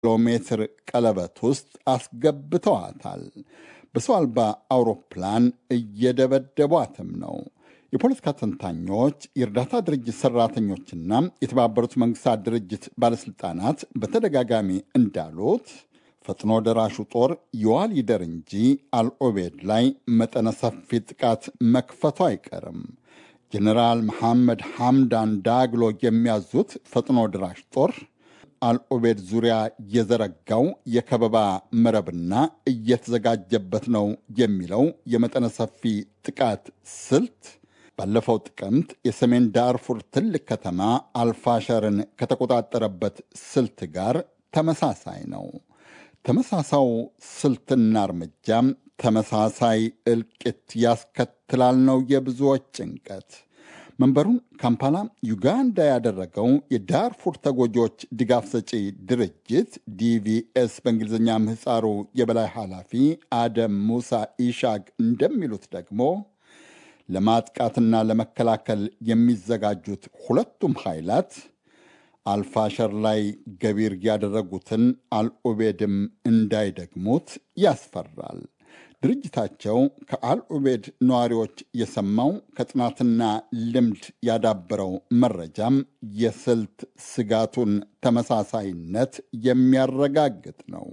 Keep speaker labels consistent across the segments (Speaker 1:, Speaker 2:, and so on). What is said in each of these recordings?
Speaker 1: ኪሎ ሜትር ቀለበት ውስጥ አስገብተዋታል። በሰው አልባ አውሮፕላን እየደበደቧትም ነው። የፖለቲካ ተንታኞች፣ የእርዳታ ድርጅት ሰራተኞችና የተባበሩት መንግስታት ድርጅት ባለሥልጣናት በተደጋጋሚ እንዳሉት ፈጥኖ ደራሹ ጦር የዋል ይደር እንጂ አልኦቤድ ላይ መጠነ ሰፊ ጥቃት መክፈቱ አይቀርም። ጀኔራል መሐመድ ሐምዳን ዳግሎ የሚያዙት ፈጥኖ ደራሽ ጦር አልኦቤድ ዙሪያ የዘረጋው የከበባ መረብና እየተዘጋጀበት ነው የሚለው የመጠነ ሰፊ ጥቃት ስልት ባለፈው ጥቅምት የሰሜን ዳርፉር ትልቅ ከተማ አልፋሸርን ከተቆጣጠረበት ስልት ጋር ተመሳሳይ ነው። ተመሳሳው ስልትና እርምጃም ተመሳሳይ እልቂት ያስከትላል ነው የብዙዎች ጭንቀት። መንበሩን ካምፓላ ዩጋንዳ ያደረገው የዳርፉር ተጎጂዎች ድጋፍ ሰጪ ድርጅት ዲቪኤስ በእንግሊዝኛ ምህፃሩ የበላይ ኃላፊ አደም ሙሳ ኢሻግ እንደሚሉት ደግሞ ለማጥቃትና ለመከላከል የሚዘጋጁት ሁለቱም ኃይላት አልፋሸር ላይ ገቢር ያደረጉትን አልኡቤድም እንዳይደግሙት ያስፈራል። ድርጅታቸው ከአልኡቤድ ነዋሪዎች የሰማው ከጥናትና ልምድ ያዳበረው መረጃም የስልት ስጋቱን ተመሳሳይነት የሚያረጋግጥ ነው።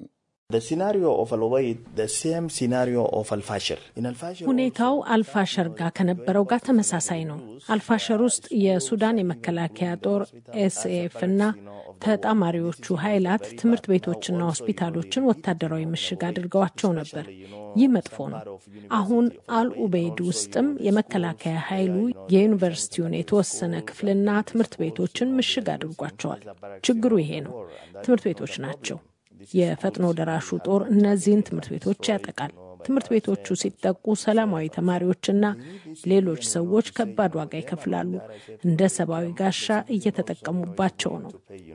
Speaker 2: ሁኔታው አልፋሸር ጋር ከነበረው ጋር ተመሳሳይ ነው። አልፋሸር ውስጥ የሱዳን የመከላከያ ጦር ኤስኤፍ እና ተጣማሪዎቹ ኃይላት ትምህርት ቤቶችና ሆስፒታሎችን ወታደራዊ ምሽግ አድርገዋቸው ነበር። ይህ መጥፎ ነው። አሁን አልኡቤይድ ውስጥም የመከላከያ ኃይሉ የዩኒቨርሲቲውን የተወሰነ ክፍልና ትምህርት ቤቶችን ምሽግ አድርጓቸዋል። ችግሩ ይሄ ነው። ትምህርት ቤቶች ናቸው። የፈጥኖ ደራሹ ጦር እነዚህን ትምህርት ቤቶች ያጠቃል። ትምህርት ቤቶቹ ሲጠቁ ሰላማዊ ተማሪዎችና ሌሎች ሰዎች ከባድ ዋጋ ይከፍላሉ። እንደ ሰብአዊ ጋሻ እየተጠቀሙባቸው ነው።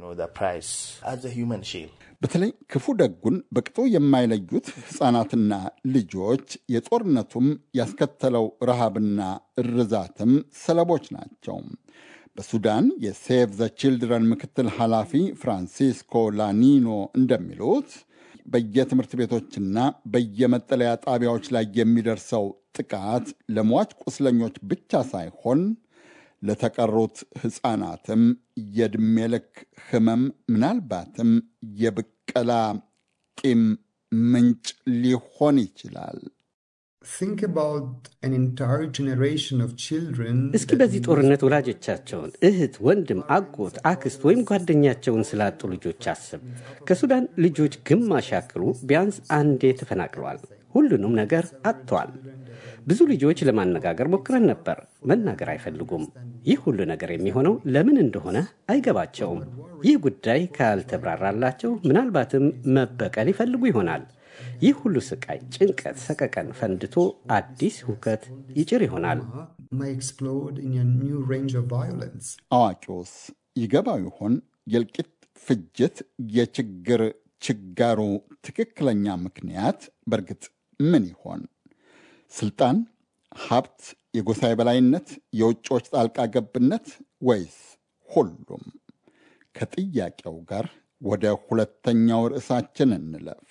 Speaker 1: በተለይ ክፉ ደጉን በቅጡ የማይለዩት ሕፃናትና ልጆች የጦርነቱም ያስከተለው ረሃብና እርዛትም ሰለቦች ናቸው። በሱዳን የሴቭ ዘ ቺልድረን ምክትል ኃላፊ ፍራንሲስኮ ላኒኖ እንደሚሉት በየትምህርት ቤቶችና በየመጠለያ ጣቢያዎች ላይ የሚደርሰው ጥቃት ለሟች ቁስለኞች ብቻ ሳይሆን ለተቀሩት ሕፃናትም የዕድሜ ልክ ሕመም ምናልባትም የብቀላ ቂም ምንጭ ሊሆን ይችላል።
Speaker 3: እስኪ በዚህ ጦርነት ወላጆቻቸውን፣ እህት፣ ወንድም፣ አጎት፣ አክስት ወይም ጓደኛቸውን ስላጡ ልጆች አስብ። ከሱዳን ልጆች ግማሽ ያክሉ ቢያንስ አንዴ ተፈናቅለዋል። ሁሉንም ነገር አጥተዋል። ብዙ ልጆች ለማነጋገር ሞክረን ነበር። መናገር አይፈልጉም። ይህ ሁሉ ነገር የሚሆነው ለምን እንደሆነ አይገባቸውም። ይህ ጉዳይ ካልተብራራላቸው ምናልባትም መበቀል ይፈልጉ ይሆናል። ይህ ሁሉ ስቃይ፣ ጭንቀት፣ ሰቀቀን ፈንድቶ አዲስ ሁከት ይጭር ይሆናል።
Speaker 1: አዋቂውስ ይገባው ይሆን? የእልቂት ፍጅት፣ የችግር ችጋሩ ትክክለኛ ምክንያት በእርግጥ ምን ይሆን? ስልጣን፣ ሀብት፣ የጎሳ የበላይነት፣ የውጭዎች ጣልቃ ገብነት ወይስ ሁሉም? ከጥያቄው ጋር ወደ ሁለተኛው ርዕሳችን እንለፍ።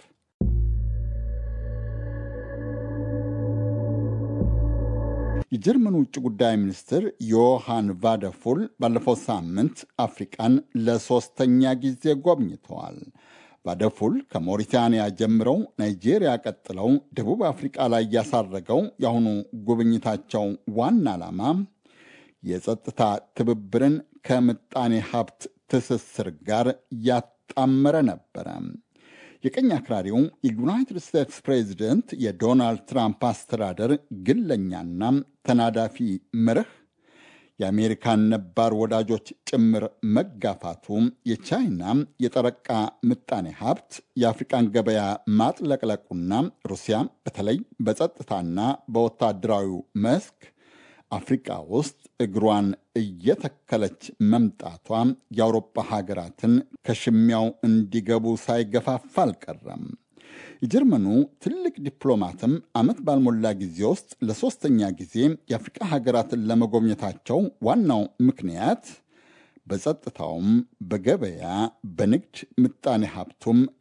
Speaker 1: የጀርመን ውጭ ጉዳይ ሚኒስትር ዮሃን ቫደፉል ባለፈው ሳምንት አፍሪቃን ለሶስተኛ ጊዜ ጎብኝተዋል። ቫደፉል ከሞሪታንያ ጀምረው ናይጄሪያ ቀጥለው ደቡብ አፍሪቃ ላይ ያሳረገው የአሁኑ ጉብኝታቸው ዋና ዓላማ የጸጥታ ትብብርን ከምጣኔ ሀብት ትስስር ጋር ያጣመረ ነበረ። የቀኝ አክራሪው የዩናይትድ ስቴትስ ፕሬዚደንት የዶናልድ ትራምፕ አስተዳደር ግለኛና ተናዳፊ መርህ የአሜሪካን ነባር ወዳጆች ጭምር መጋፋቱ የቻይና የጠረቃ ምጣኔ ሀብት የአፍሪቃን ገበያ ማጥለቅለቁና ሩሲያ በተለይ በጸጥታና በወታደራዊው መስክ አፍሪቃ ውስጥ እግሯን እየተከለች መምጣቷ የአውሮፓ ሀገራትን ከሽሚያው እንዲገቡ ሳይገፋፋ አልቀረም። የጀርመኑ ትልቅ ዲፕሎማትም ዓመት ባልሞላ ጊዜ ውስጥ ለሦስተኛ ጊዜ የአፍሪቃ ሀገራትን ለመጎብኘታቸው ዋናው ምክንያት በጸጥታውም፣ በገበያ፣ በንግድ ምጣኔ ሀብቱም